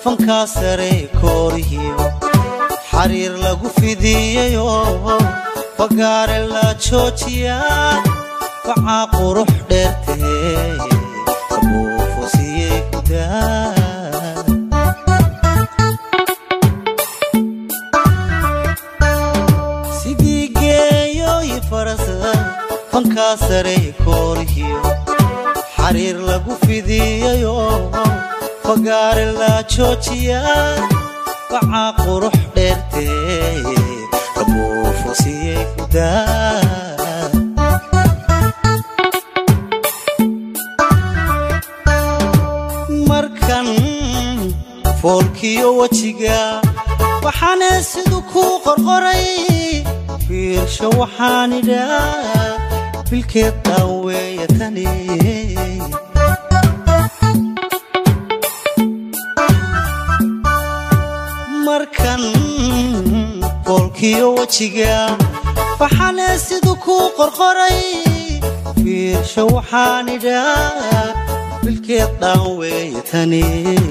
fankaa sare koorihiyo xariir lagu fidiyayo fagaare la joojiyaa facaa qurux dheertee abuufosiyey gudaa sidii geeyooyi farasa fankaa sare koorihiyo xariir lagu fidiyayo fagaare la joojiyaa facaa qurux dheertee abuufosiyey gudaa markan foolkiyo wejiga waxaane siduu kuu qorqoray fiirsho waxaan idhaa bilkeed daan weeya tani markan foolkiyo wejiga waxaane siduu kuu qorqoray fiirsho waxaan idhaa bilkeed dhaan weeya tani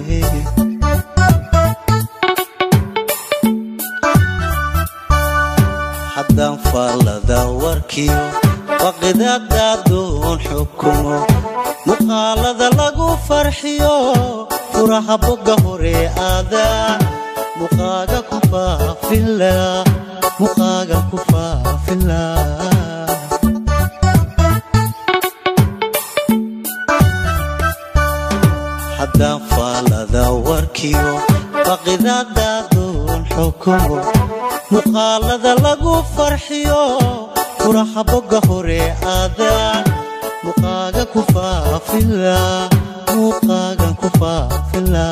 haddaan faallada warkiyo baqidadaadoon xukumo muuqaalada lagu farxiyo furaha bogga hore aadaa muqaaga ku faafila muqaaga ku faafila haddaan faallada warkiyo baqidadaadoon xukumo muuqaalada lagu farxiyo furaha bogga hore aadaan muqaaga ku faafila muqaagan ku faafila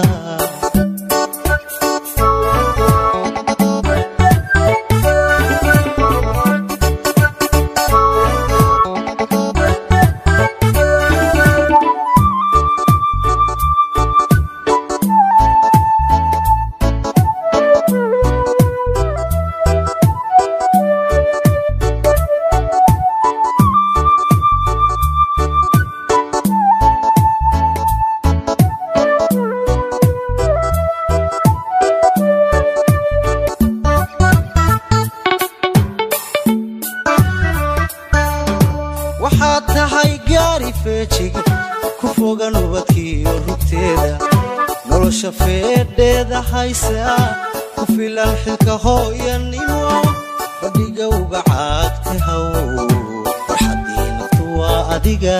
waxaad tahay gaari feejig ku fogan ubadkiiyo rugteeda nolosha feedheeda haysa ku filan xilka hooyanimo fadhiga uga caagta haw farxaddii naftu waa adiga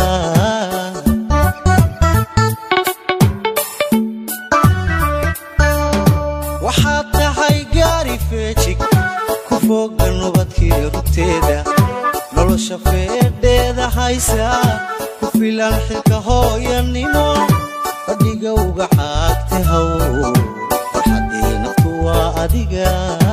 waxaad tahay gaari feejig ku fogan ubadkiiyo rugteeda nolosha feedheeda haysa ku filan xilka hooyanimo fadhiga uga caagta haw farxaddii naftu waa adiga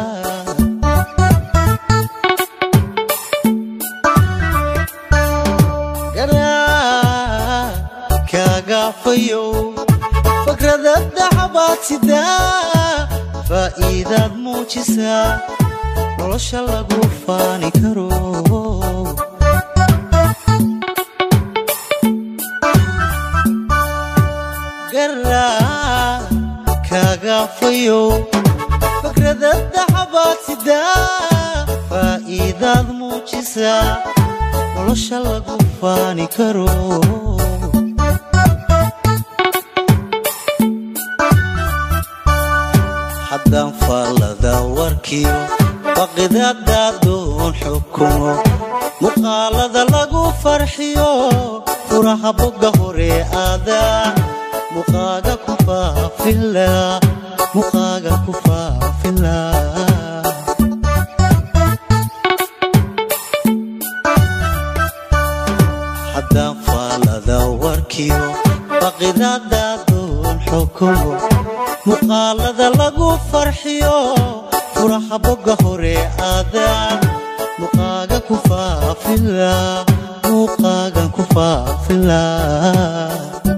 garaa kaagaafayow fakrada dacabaad sidaa faa'iidaad muujisaa nolosha lagu faani karo garaa kaagaafayow fakrada dacabaad sidaa faa'iidaad muujisaa nolosha lagu faani karo haddaan faallada warkiyo baqidadaadoon xukumo muuqaalada lagu farxiyo furaha bogga hore aadaa muqaaga ku faafila muqaaga ku faafila haddaan faallada warkiyo baqidadaadoon xukumo muuqaalada lagu farxiyo furaha bogga hore aadaan muqaaga ku faafila muqaagan ku faafila